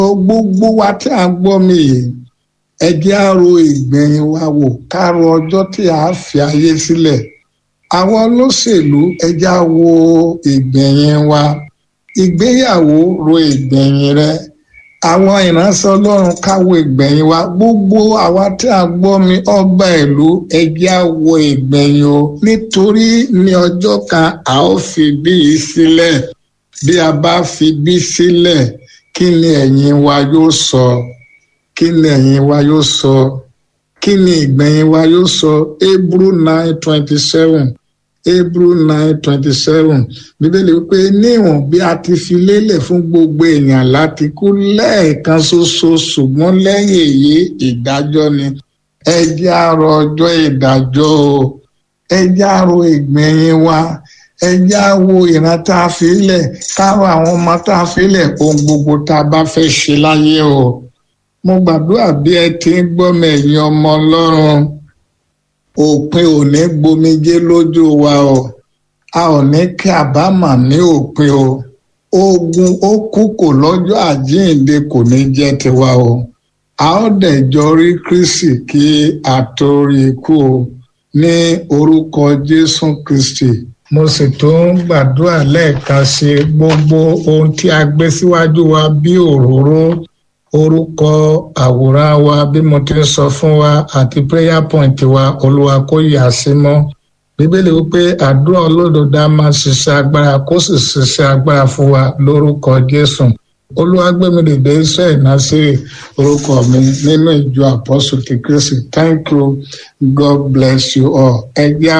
gbogbo wa tí a gbọ́ mi yìí ẹ jẹ́ á ro ìgbẹ̀yìn wa wò ká ro ọjọ́ tí a fi ayé sílẹ̀ àwọn olóṣèlú ẹ jẹ́ á wo ìgbẹ̀yìn wa ìgbéyàwó ro ìgbẹ̀yìn rẹ àwọn ìránṣẹ́ ọlọ́run káwo ìgbẹ̀yìn wa gbogbo àwa tí a gbọ́ mi ọba ìlú ẹ jẹ́ á wo ìgbẹ̀yìn o nítorí ní ọjọ́ kan a ó fi bí yìí sílẹ̀ bí a bá fi bí sílẹ̀ kí ni ẹ̀yìn wa yóò sọ kí ni ẹ̀yìn wa yóò sọ kí ni ìgbẹ̀yìn wa yóò sọ Hebrew nine twenty seven Hebrew nine twenty seven bíbélì wípé níwọ̀n bí a ti fi lélẹ̀ fún gbogbo èèyàn láti kú lẹ́ẹ̀kan ṣoṣo ṣùgbọ́n lẹ́yìn èyí ìdájọ́ ni ẹ jẹ́ á rò ọjọ́ ìdájọ́ o ẹ jẹ́ á rò ìgbẹ̀yìn wa ẹ jẹ́ á wo ìran tá a fi lẹ̀ káwọn àwọn ọmọ tá a fi lẹ̀ ohun gbogbo tá a bá fẹ́ ṣe láyé o mo gbàdúrà bí ẹ ti ń gbọ́ mi ẹ̀yin ọmọ ọlọ́run òpin ò ní gbomijé lójú wa o a ò ní kí àbámọ̀ ní òpin o ogun ó kú kò lọ́jọ́ àjíǹde kò ní jẹ́ tiwa o a ó dẹ̀ jọ rí Kristi kí a tó rí ikú o ní orúkọ Jésù Kristi mo sì tún gbàdúrà lẹ́ẹ̀kan sí gbogbo ohun tí a gbé síwájú wa bí òróró orúkọ àwòrán wa bí mo ti ń sọ fún wa àti prayer point wa olúwa kó yà sí mọ́ bíbélì wípé àdúrà olódodo á máa ṣiṣẹ́ agbára kó sì ṣiṣẹ́ agbára fún wa lórúkọ jésù olúwa gbé mi dìde iṣẹ́ ìnáṣẹ́ orúkọ mi nínú ìjọ àpọ́sù ti kristi thank you god bless you all ẹ jẹ́